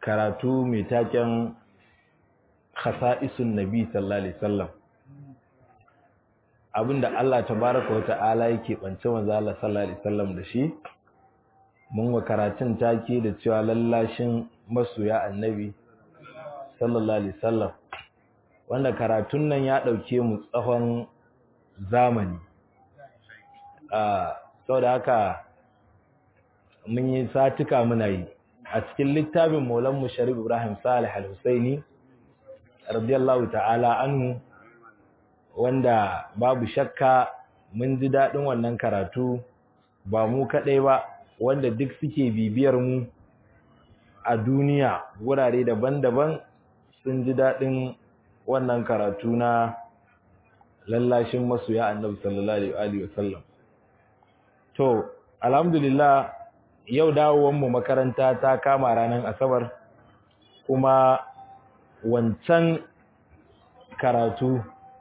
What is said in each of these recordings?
karatu mai taken khasa'isun nabi sallallahu alaihi wasallam abinda Allah tabaraka wa ta'ala yake bance manzo Allah sallallahu alaihi wasallam da shi mun wa karatun take da cewa lallashin masoya annabi sallallahu alaihi wasallam wanda karatun nan ya dauke mu tsawon zamani a saboda haka mun yi satuka muna yi a cikin littafin Maulan Musharrif Ibrahim Salih Al-Husaini radiyallahu ta'ala anhu wanda babu shakka mun ji daɗin wannan karatu ba mu kaɗai ba wanda duk suke bibiyar mu a duniya wurare daban-daban sun ji daɗin wannan karatu na lallashin masoya annabi sallallahu alaihi wasallam to alhamdulillah yau dawowar mu makaranta ta kama ranar asabar kuma wancan karatu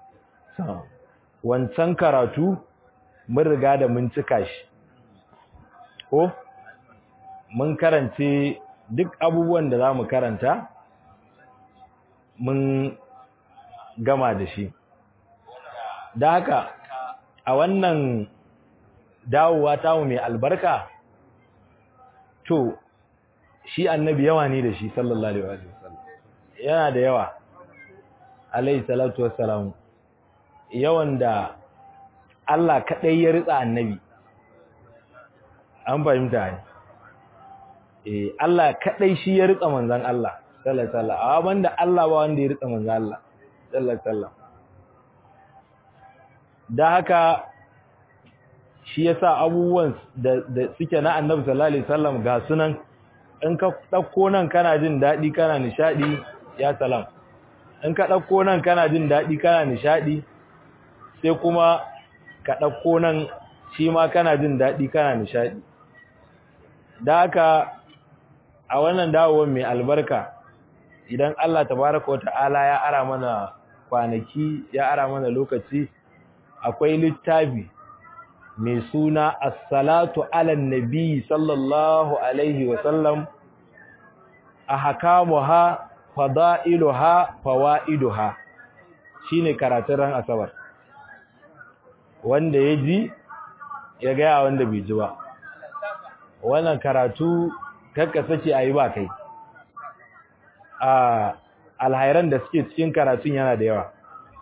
wancan karatu mun riga da mun cika shi ko mun karance duk abubuwan da za mu karanta mun gama da shi da haka a wannan dawowa tamu mai albarka to shi annabi yawa ne da shi sallallahu alaihi wasallam yana da yawa alaihi salatu wassalamu yawan da Allah kaɗai ya ritsa annabi an fahimta ne eh Allah kaɗai shi ya ritsa manzon Allah sallallahu alaihi wasallam amma banda Allah ba wanda ya ritsa manzon Allah sallallahu alaihi wasallam da haka shi yasa abubuwan da suke na annabi sallallahu alaihi wasallam ga sunan in ka dauko nan kana jin dadi kana nishadi ya salam in ka dauko nan kana jin dadi kana nishadi sai kuma ka ɗauko nan shi ma kana jin daɗi kana nishaɗi da haka a wannan dawowar mai albarka idan Allah tabaraka wa ta'ala ya ara mana kwanaki ya ara mana lokaci akwai littafi mai suna as-salatu ala nabi sallallahu alaihi wa sallam ahkamuha fada'iluha fawaiduha shine karatun ran asabar wanda ya ji ya gaya wanda bai ji ba wannan karatu kakka sake a yi ba kai a alhairan da suke cikin karatun yana da yawa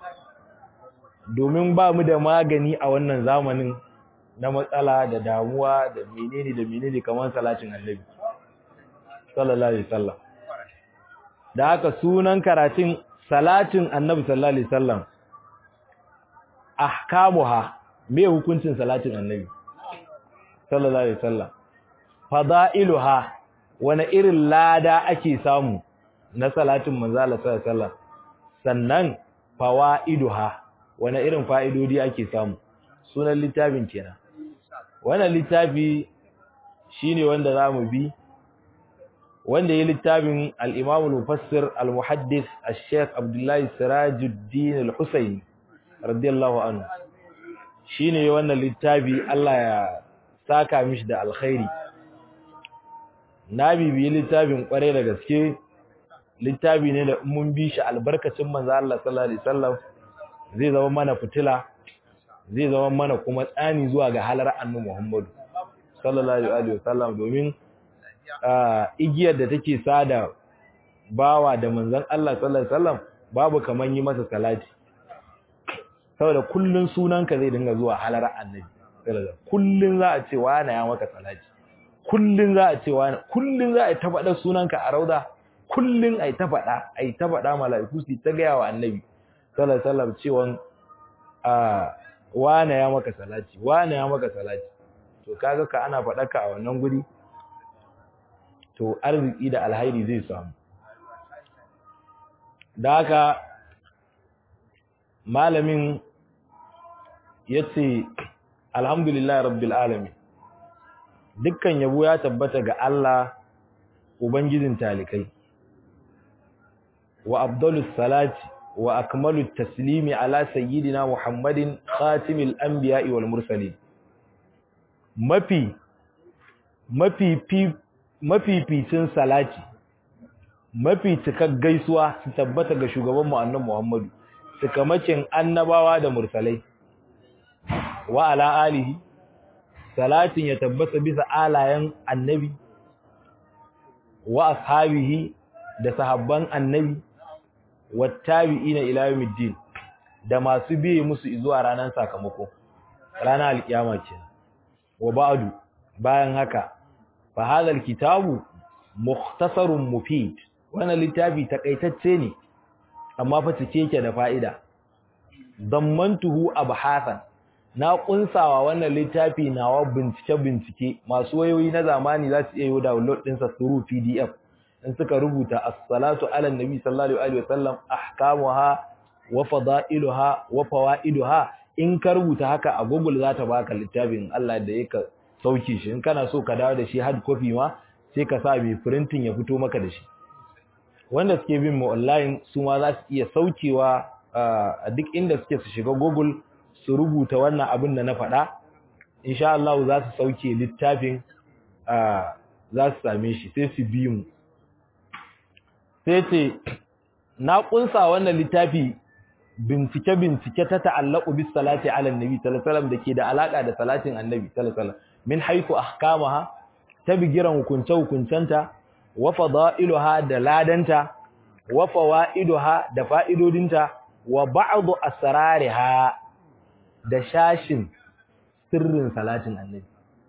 domin ba mu da magani a wannan zamanin na matsala da damuwa da menene da menene kamar salatin annabi sallallahu alaihi wasallam da haka sunan karatun salatin annabi sallallahu alaihi wasallam ahkamuha me hukuncin salatin annabi sallallahu alaihi wasallam fada'iluha wani irin lada ake samu na salatin manzo Allah sallallahu alaihi wasallam sannan fawaiduha wani irin fa'idodi ake samu sunan littafin kenan wannan littafi shine wanda zamu bi wanda ya littafin al-Imam al-Mufassir al-Muhaddis al-Sheikh Abdullah Sirajuddin al-Husaini radiyallahu anhu shine wannan littafi Allah ya saka mishi da alkhairi na bibiyi littafin kware da gaske littafi ne da mun bi shi albarkacin manzo Allah sallallahu alaihi wasallam zai zama mana fitila zai zama mana kuma tsani zuwa ga halar annabi Muhammad sallallahu alaihi wasallam domin igiyar da take sada bawa da manzon Allah sallallahu alaihi wasallam babu kaman yi masa salati saboda kullun sunanka zai dinga zuwa halar annabi kullun za a ce wani ya maka salati kullun za a ce wani kullun za a ta faɗa sunanka a rauda kullun ai ta faɗa ai ta faɗa mala'iku su ta gaya wa annabi sallallahu alaihi wasallam cewa a wani ya maka salati wani ya maka salati to kaga ka ana faɗa ka a wannan guri to arziki da alhairi zai samu da haka malamin ya ce alhamdulillah rabbil alamin dukkan yabo ya tabbata ga Allah ubangijin talikai wa abdulus salati wa akmalut taslimi ala sayyidina muhammadin khatimil anbiya'i wal mursalin mafi mafi mafificin salati mafi cikar gaisuwa su tabbata ga shugaban mu annabi Muhammadu cikamakin annabawa da mursalai wa ala alihi salatin ya tabbata bisa alayen annabi wa ashabihi da sahabban annabi wattabi'ina ila yawmiddin da masu biye musu zuwa ranar sakamako ranar alkiyama kenan wa ba'du bayan haka fa hadha kitabu mukhtasarun mufid wannan littafi takaitacce ne amma fa cike yake da fa'ida dammantuhu abhasan na kunsawa wannan littafi nawa bincike bincike masu wayoyi na zamani za su iya yi download din sa through PDF in suka rubuta as-salatu ala nabi sallallahu alaihi wasallam ahkamuha wa fada'iluha wa fawaiduha in ka rubuta haka a Google za ta baka littafin Allah da yake sauke shi in kana so ka dawo da shi hard copy ma sai ka sa mai printing ya fito maka da shi wanda suke bin mu online su ma za su iya saukewa a duk inda suke su shiga Google su rubuta wannan abin da na faɗa insha Allah za su sauke littafin za su same shi sai su bi mu sai ce na kunsa wannan littafi bincike bincike ta ta'allaqu bis salati ala annabi sallallahu alaihi wasallam dake da alaka da salatin annabi sallallahu alaihi wasallam min haythu ahkamaha ta bigiran hukunce hukuncenta wa fada'iluha da ladanta wa fawaiduha da fa'idodinta wa ba'du asrariha da shashin sirrin salatin annabi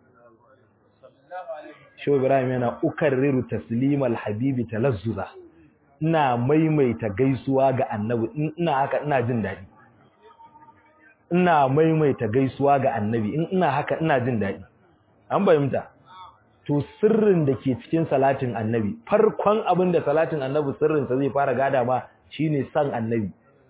Shehu Ibrahim yana ukarriru taslimal habibi talazzuza ina maimaita gaisuwa ga annabi ina haka ina jin daɗi ina maimaita gaisuwa ga annabi in ina haka ina jin daɗi an bayyanta to sirrin da ke cikin salatin annabi farkon abin da salatin annabi sirrinsa zai fara gada ma shine san annabi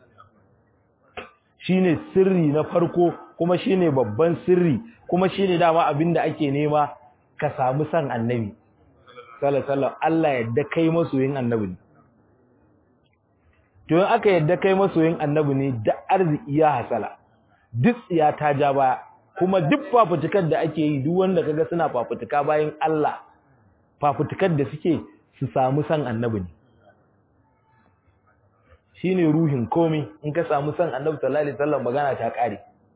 shine sirri na farko kuma shine babban sirri kuma shine dama abin da ake nema ka samu san annabi sallallahu alaihi Allah yadda kai masoyin annabi ne to in aka yadda kai masoyin annabi ne da arziki ya hasala duk tsiya ta ja baya kuma duk fafutukar da ake yi duk wanda kaga suna fafutuka bayan Allah fafutukar da suke su samu san annabi ne shine ruhin komai in ka samu san annabi sallallahu alaihi wasallam magana ta kare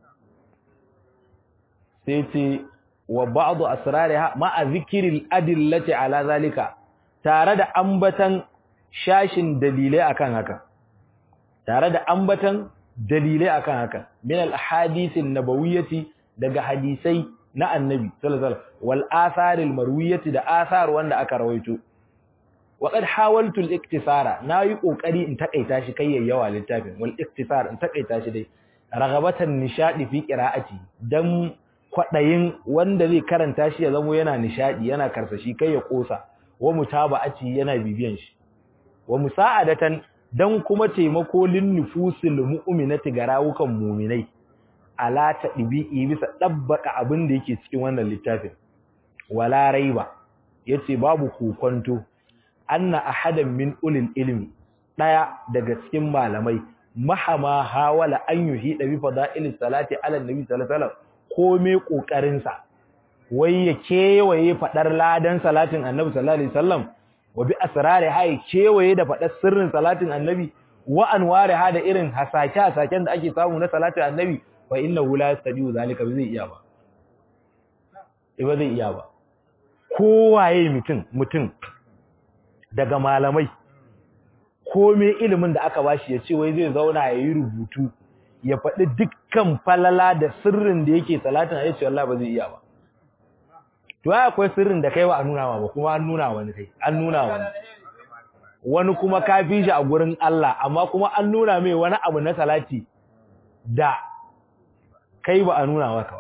sai ce wa ba'du asrariha ma'a zikril adillati ala zalika tare da ambatan shashin dalilai akan haka tare da ambatan dalilai akan haka min al ahadithin nabawiyyati daga hadisai na annabi sallallahu alaihi wasallam wal atharil marwiyati da athar wanda aka rawaito wa qad hawaltu al iktisara nayi kokari in takaita shi kai yawa littafin wal iktisar in takaita shi dai ragabatan nishadi fi qira'ati dan kwadayin wanda zai karanta shi ya zamo yana nishadi yana karsashi kai ya kosa wa mutaba'ati yana bibiyan shi wa musa'adatan dan kuma taimako lin nufusil mu'minati ga rawukan mu'minai ala ta ɗibi'i bisa ɗabbaka abin da yake cikin wannan littafin wala raiba yace babu kokonto anna ahadan min ulil ilmi daya daga cikin malamai mahama hawala an yuhi da bi fada'ilis salati ala nabi sallallahu alaihi wasallam kome kokarin sa wai ya kewaye fadar ladan salatin annabi sallallahu alaihi wasallam wa bi asrari hay kewaye da fadar sirrin salatin annabi wa anwari ha da irin hasake hasaken da ake samu na salatin annabi fa innahu la yastabiu zalika ba zai iya ba ba zai iya ba kowaye mutum mutum daga malamai komai ilimin da aka bashi ya ce wai zai zauna ya yi rubutu ya faɗi dukkan falala da sirrin da yake salatin ya ce wallahi ba zai iya ba to ai akwai sirrin da kai wa an nuna ma ba kuma an nuna wani kai an nuna wani wani kuma ka fi shi a gurin Allah amma kuma an nuna mai wani abu na salati da kai ba a nuna maka ba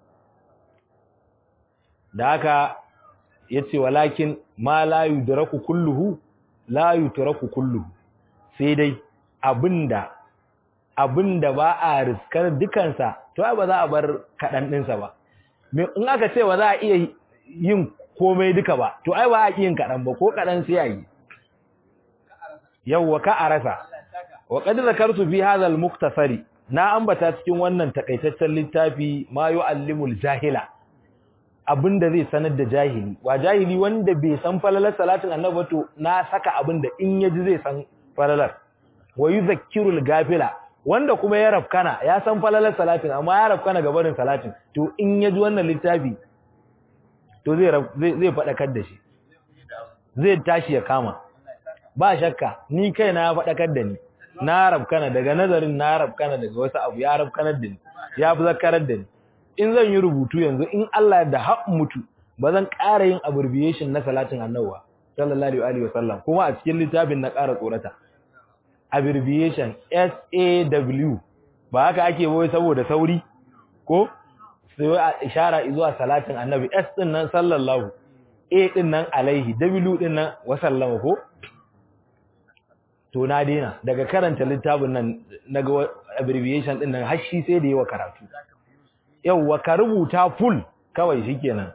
da haka yace walakin ma la yudraku kulluhu la yutraku kulluhu sai dai abinda abinda ba a riskar dukansa to ba za a bar kadan dinsa ba in aka ce ba za a iya yin komai duka ba to ai ba a yin kadan ba ko kadan sai yayi yawwa ka arasa wa qad zakartu fi hadha al-mukhtasari na ambata cikin wannan takaitaccen littafi ma yu'allimul jahila abinda zai sanar da jahili wa jahili wanda bai san falalar salatin annabi to na saka abinda in yaji zai san falalar wa yuzakkirul gafila wanda kuma ya rafkana ya san falalar salatin amma ya rafkana ga barin salatin to in yaji wannan littafi to zai zai fadakar da shi zai tashi ya kama ba shakka ni kaina ya fadakar da ni na rafkana daga nazarin na rafkana daga wasu abu ya rafkanar da ni ya fi zakarar da ni in zan yi rubutu yanzu in Allah da haƙ mutu ba zan ƙara yin abbreviation na salatin annabawa sallallahu alaihi wa sallam kuma a cikin littafin na ƙara tsorata abbreviation SAW ba haka ake boye saboda sauri ko sai a ishara zuwa salatin annabi S din nan sallallahu A din nan alaihi W din nan wa sallama ko to na daina daga karanta littafin nan naga abbreviation din nan har shi sai da yawa karatu yauwa ka rubuta full kawai shikenan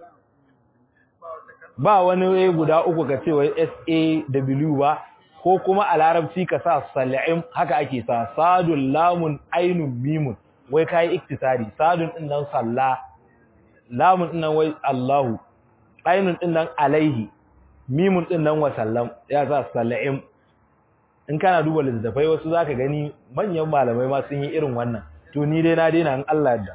ba wani a guda uku ka ce wai SAW ba ko kuma a larabci ka sa sal'im haka ake sa sadun lamun ainun mimun wai kai iktisari sadun din nan salla lamun din nan wai Allahu ainun din nan alaihi mimun din nan wa sallam ya sa sal'im in kana duba littattafai wasu zaka gani manyan malamai ma sun yi irin wannan to ni dai na daina in Allah da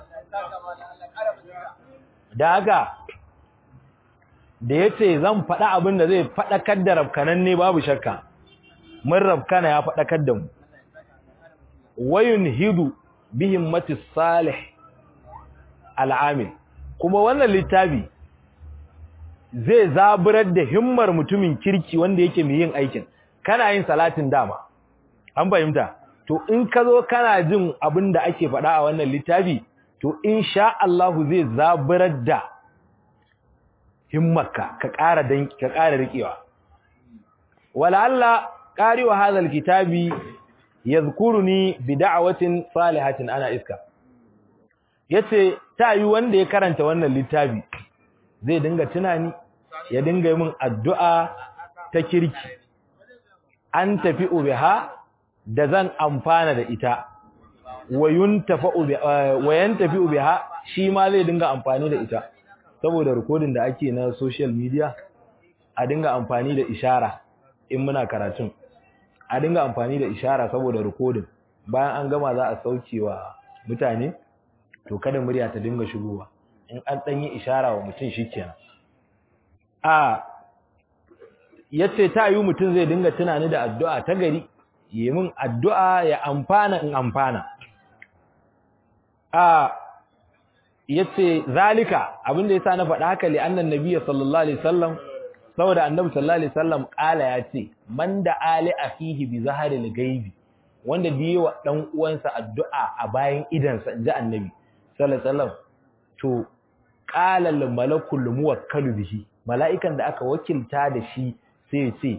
da haka da yace zan faɗa abin da zai faɗakar da rafkanan ne babu shakka mun rafkana ya faɗakar da mu wayun hidu bihim mati salih al'amil kuma wannan littafi zai zaburar da himmar mutumin kirki wanda yake mai yin aikin kana yin salatin dama an fahimta to in ka zo kana jin abin da ake faɗa a wannan littafi to insha Allahu zai zaburar da himmarka ka ƙara dan ka ƙara rikewa wala Allah qari'u hadha alkitabi yadhkuruni bi da'watin salihatin ana iska yace ta yi wanda ya karanta wannan littafi zai dinga tunani ya dinga yi min addu'a ta kirki an tafi ubiha da zan amfana da ita wayun tafi ubiha shi ma zai dinga amfani da ita saboda rikodin da ake na social media a dinga amfani da ishara in muna karatun a dinga amfani da ishara saboda rikodin bayan an gama za a sauke wa mutane to kada murya ta dinga shigowa in an dan yi ishara wa mutum shikenan a yace ta yi mutum zai dinga tunani da addu'a ta gari yi min addu'a ya amfana in amfana a yace zalika abinda yasa na faɗa haka li annan nabiyyi sallallahu alaihi wasallam saboda annabi sallallahu alaihi wasallam kala yace man da ali afihi bi zaharil gaibi wanda biye wa dan uwansa addu'a a bayan idansa inji annabi sallallahu alaihi wasallam to qala al malakul muwakkalu bihi mala'ikan da aka wakilta da shi sai ya ce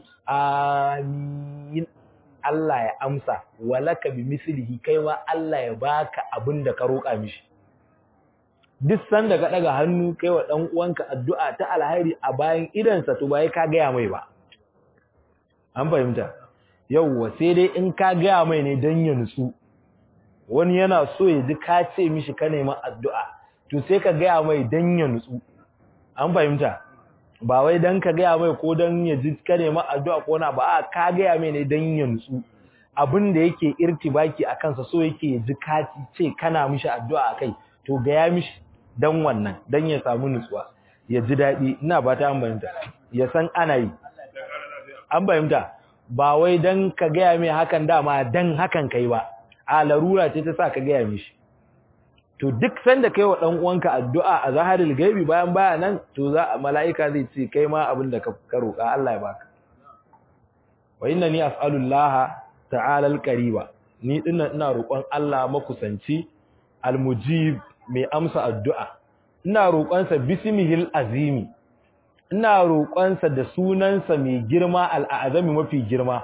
amin Allah ya amsa walaka bi mislihi kai ma Allah ya baka abin da ka roƙa mishi duk sanda ka daga hannu kai wa dan uwanka addu'a ta alheri a bayan idansa to bai ka gaya mai ba an fahimta yauwa sai dai in ka gaya mai ne dan ya nutsu wani yana so ya ji ka ce mishi ka nema addu'a to sai ka gaya mai dan ya nutsu an fahimta ba wai dan ka gaya mai ko dan ya ji ka nema addu'a ko na ba a ka gaya mai ne dan ya nutsu abin da yake irtibaki a kansa so yake ya ji ka ce kana mishi addu'a akai to gaya mishi dan wannan dan ya samu nutsuwa ya ji daɗi ina ba ta an fahimta ya san ana yi an fahimta ba wai dan ka gaya mai hakan dama dan hakan kai ba a larura ce ta sa ka gaya mishi to duk sanda kai wa dan uwanka addu'a a zaharil gaibi bayan baya nan to za mala'ika zai ce kai ma abin da ka roƙa Allah ya baka wa innani as'alullah ta'ala al-qariba ni dinnan ina roƙon Allah makusanci al-mujib mai amsa addu'a ina roƙonsa bismihil azimi ina roƙonsa da sunansa mai girma al'azami mafi girma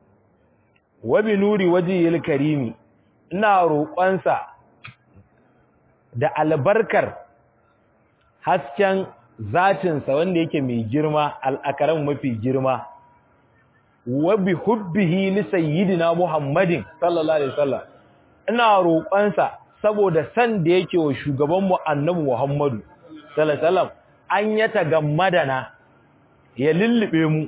wa bi nuri wajhil karimi ina roƙonsa da albarkar hasken zatinsa wanda yake mai girma al'akaran mafi girma wa bi hubbihi li sayyidina muhammadin sallallahu alaihi wasallam ina roƙonsa saboda san da yake wa shugabanmu annabi muhammadu sallallahu alaihi wasallam an yata gammadana ya lullube mu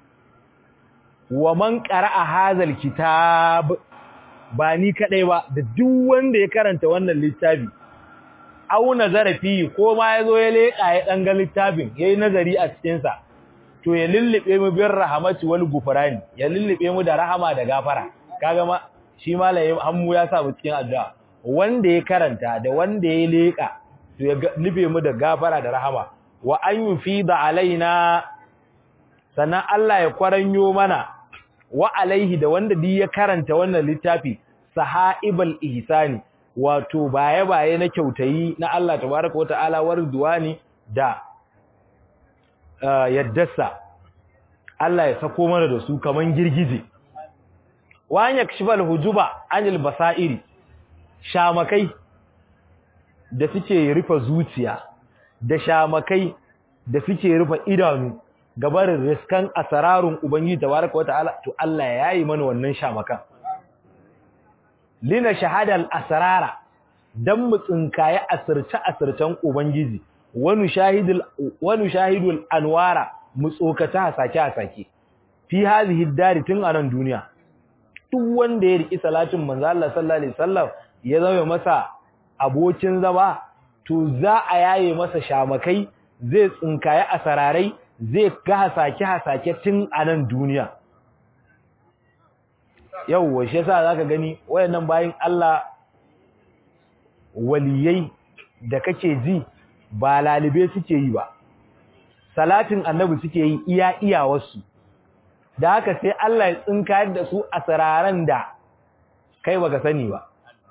wa man qara'a hazal kitab ba ni kadai ba da duk wanda ya karanta wannan littafi au nazara fi ko ma yazo ya leka ya dan ga littafin yayi nazari a cikin sa to ya lullube mu bir rahmati wal gufrani ya lullube mu da rahama da gafara kaga ma shi malamin hammu ya sa mu cikin addu'a wanda ya karanta da wanda ya leka to ya lullube mu da gafara da rahama wa an yufida alaina sannan Allah ya kwaranyo mana wa alaihi da wanda duk ya karanta wannan littafi sahaibal ihsani wato baye baye na kyautayi na Allah tabaraka wataala warduwani da yaddarsa Allah ya sako mana da su kaman girgije wa an yakshifal hujuba anil basairi shamakai da suke rufe zuciya da shamakai da suke rufe idanu gabarin riskan asararun ubangiji tabaraka wataala to Allah ya yi mana wannan shamakan lina shahadal asrara dan mu tsinkaye asirce asircen ubangiji wani shahidul wani shahidul anwara mu tsokata hasake hasake fi hadhihi dari tun anan duniya duk wanda ya riki salatin manzo Allah sallallahu alaihi wasallam ya zama masa abokin zama to za a yaye masa shamakai zai tsinkaye asararai zai ga hasake-hasake tun a nan duniya yau shi yasa zaka gani wayannan bayin Allah waliyai da kake ji ba lalibe suke yi ba salatin annabi suke yi iya iya wasu da haka sai Allah ya tsinkayar da su a sararan da kai baka sani ba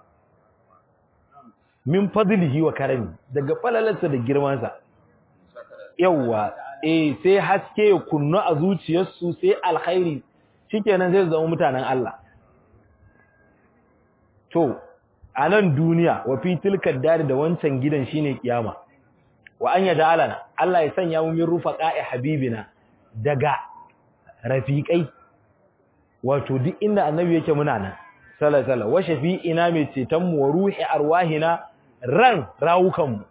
min fadlihi wa karami daga falalarsa da girmansa yawwa eh sai haske ya kunnu a zuciyarsu sai alkhairi shikenan zai zama mutanen Allah to a nan duniya wa fi tilkar dari da wancan gidan shine kiyama wa an yada alana Allah ya sanya mu min rufaqa'i habibina daga rafiqai wato duk inda annabi yake muna nan sallallahu alaihi wasallam wa shafi'ina mai ceton mu wa ruhi arwahina ran rawukan mu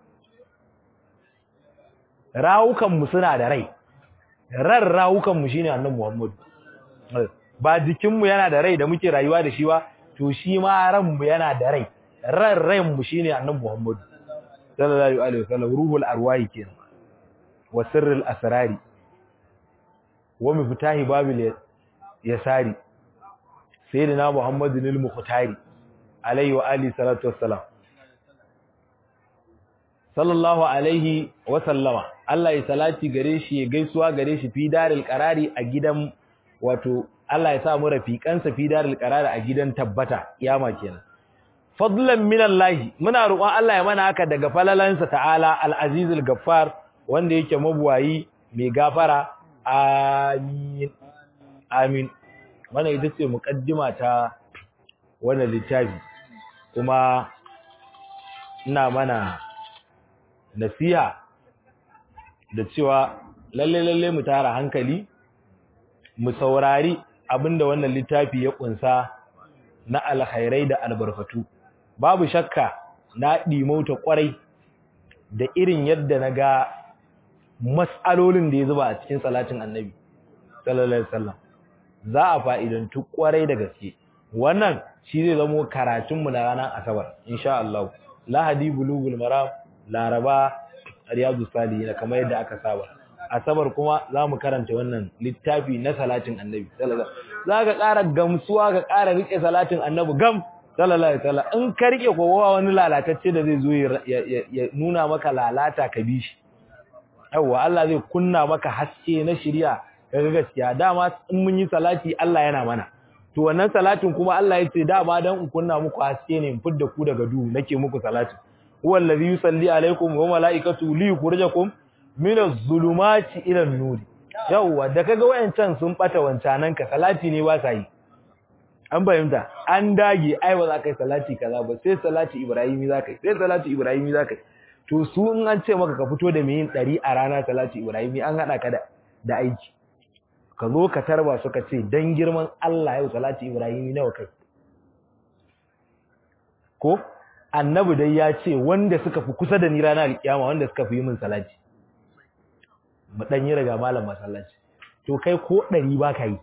rawukanmu suna da rai ran rawukanmu shine annabi Muhammad ba jikinmu yana da rai da muke rayuwa da shi ba to shi ma ranmu yana da rai ran ranmu shine annabi Muhammad sallallahu alaihi wasallam ruhul arwahi kenan wa sirrul asrari wa miftahi babil yasari sayyidina Muhammadun al-mukhtari alaihi wa alihi salatu wassalam sallallahu alaihi wa sallama Allah ya salati gare shi ya gaisuwa gare shi fi daril qarari a gidan wato Allah ya sa mu rafiqansa fi daril qarari a gidan tabbata kiyama kenan fadlan minallahi muna roƙon Allah ya mana haka daga falalansa ta'ala al-azizul gaffar wanda yake mabuwayi mai gafara amin amin wannan ita ce muqaddima ta wannan littafi kuma ina mana nasiha da cewa lalle lalle mu tara hankali mu saurari abinda wannan littafi ya kunsa na alkhairai da albarkatu babu shakka na dimauta kwarai da irin yadda na ga mas'alolin da ya zuba a cikin salatin annabi sallallahu alaihi wasallam za a fa'idantu kwarai da gaske wannan shi zai zamo karatunmu na ranar asabar insha Allah lahadi bulugul maram laraba riyadu salihin kamar yadda aka saba asabar kuma zamu karanta wannan littafi na salatin annabi sallallahu alaihi zaka ƙara gamsuwa ka ƙara rike salatin annabi gam sallallahu alaihi wasallam in ka rike kowa wani lalatacce da zai zo ya nuna maka lalata ka bi shi yawa Allah zai kunna maka haske na shari'a kaga gaskiya dama in mun yi salati Allah yana mana to wannan salatin kuma Allah ya ce dama dan in kunna muku haske ne in fidda ku daga duhu nake muku salatin huwa allazi yusalli alaikum wa malaikatu li yukhrijakum min az-zulumati ila an-nur yawa da kaga wayancan sun bata wancanan ka salati ne ba sai an bayyana an dage ai ba za ka yi salati kaza ba sai salati ibrahimi za ka yi sai salati ibrahimi za ka yi to su in an ce maka ka fito da mai yin ɗari a rana salati ibrahimi an haɗa ka da aiki ka zo ka tarba suka ce dan girman Allah yau salati ibrahimi nawa kai ko annabi dai ya ce wanda suka fi kusa da ni ranar alkiyama wanda suka fi yi min salati mu dan yi riga malam masallaci to kai ko ɗari ba ka yi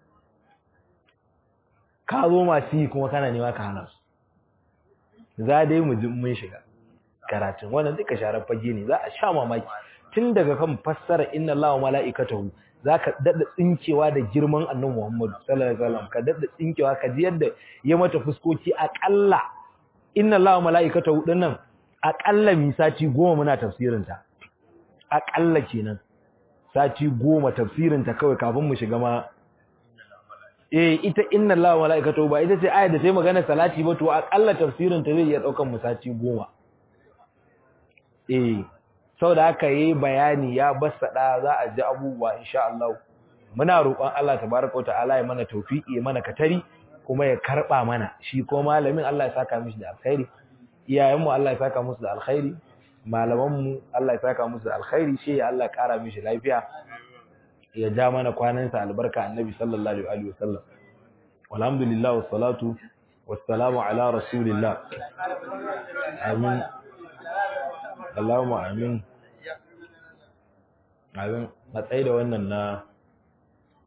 ka zo masu yi kuma kana nema ka hana su za dai mu ji mun shiga karatun wannan duka sharar fage ne za a sha mamaki tun daga kan fassara inna Allah wa mala'ikatahu zaka dada tsinkewa da girman annabi Muhammad sallallahu alaihi wasallam ka dada tsinkewa ka ji yadda ya mata fuskoki akalla inna Allah wa mala'ikatahu dinnan akalla mi sati goma muna tafsirin ta akalla kenan sati goma tafsirin ta kawai kafin mu shiga ma eh ita inna Allah wa mala'ikatahu ba ita ce ayat da sai magana salati ba to akalla tafsirin ta zai iya daukan mu sati goma eh saboda haka yayi bayani ya bassada za a ji abubuwa insha Allah muna roƙon Allah tabaraka ta'ala ya mana tawfiki ya mana katari kuma ya karba mana shi ko malamin Allah ya saka mishi da alkhairi iyayen mu Allah ya saka musu da alkhairi malaman mu Allah ya saka musu da alkhairi shi ya Allah ya kara mishi lafiya ya ja mana kwanansa albarka annabi sallallahu alaihi wasallam walhamdulillah wassalatu wassalamu ala rasulillah amin Allahumma amin. Amin. Matsayi da wannan na